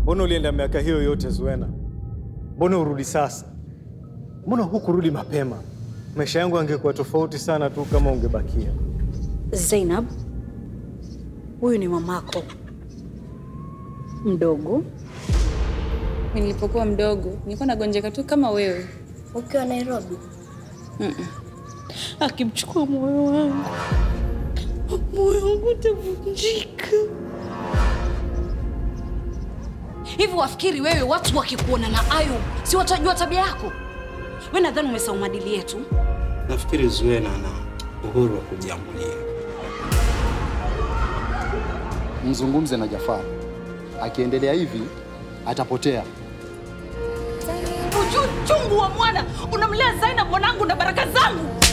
Mbona ulienda miaka hiyo yote Zuena? Mbona urudi sasa? Mbona hukurudi mapema? Maisha yangu angekuwa tofauti sana tu kama ungebakia. Zainab, huyu ni mamako mdogo. Mimi nilipokuwa mdogo nilikuwa nagonjeka tu kama wewe. Ukiwa Nairobi Akimchukua moyo wangu, moyo wangu utavunjika. Hivi wafikiri wewe watu wakikuona na Ayub si watajua tabia yako? We nadhani umesahau maadili yetu. Nafikiri Zuena ana uhuru wa kujiamulia. Mzungumze na Jafar, akiendelea hivi atapotea. Ujui uchungu wa mwana unamlea Zainab mwanangu na baraka zangu.